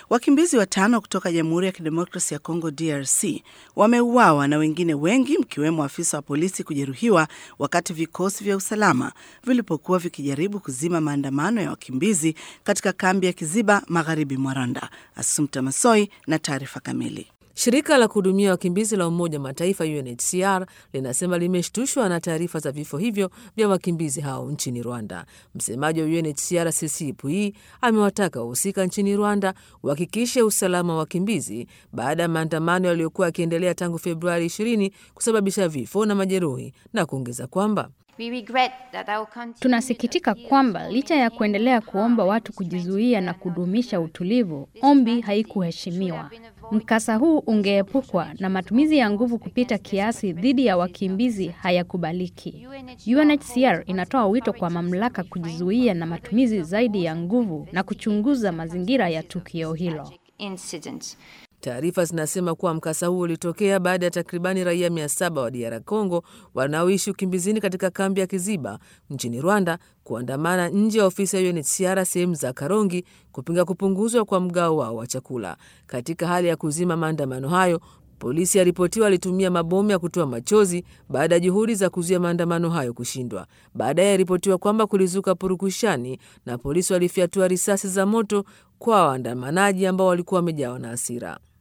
Wakimbizi watano kutoka Jamhuri ya Kidemokrasi ya Kongo DRC wameuawa na wengine wengi mkiwemo afisa wa polisi kujeruhiwa wakati vikosi vya usalama vilipokuwa vikijaribu kuzima maandamano ya wakimbizi katika kambi ya Kiziba magharibi mwa Rwanda. Asumta Masoi na taarifa kamili. Shirika la kuhudumia wakimbizi la Umoja Mataifa UNHCR linasema limeshtushwa na taarifa za vifo hivyo vya wakimbizi hao nchini Rwanda. Msemaji wa UNHCR Ceci Puyi amewataka wahusika nchini Rwanda uhakikishe usalama wa wakimbizi baada ya maandamano yaliyokuwa yakiendelea tangu Februari 20 kusababisha vifo na majeruhi na kuongeza kwamba Tunasikitika kwamba licha ya kuendelea kuomba watu kujizuia na kudumisha utulivu, ombi haikuheshimiwa. Mkasa huu ungeepukwa na matumizi ya nguvu kupita kiasi dhidi ya wakimbizi hayakubaliki. UNHCR inatoa wito kwa mamlaka kujizuia na matumizi zaidi ya nguvu na kuchunguza mazingira ya tukio hilo. Taarifa zinasema kuwa mkasa huo ulitokea baada ya takribani raia mia saba wa DR Congo wanaoishi ukimbizini katika kambi ya Kiziba nchini Rwanda kuandamana nje ya ofisi ya UNHCR sehemu za Karongi kupinga kupunguzwa kwa mgao wao wa chakula. Katika hali ya kuzima maandamano hayo, polisi yaripotiwa alitumia mabomu ya kutoa machozi baada ya juhudi za kuzuia maandamano hayo kushindwa. Baadaye yaripotiwa kwamba kulizuka purukushani na polisi walifyatua risasi za moto kwa waandamanaji ambao walikuwa wamejawa na hasira.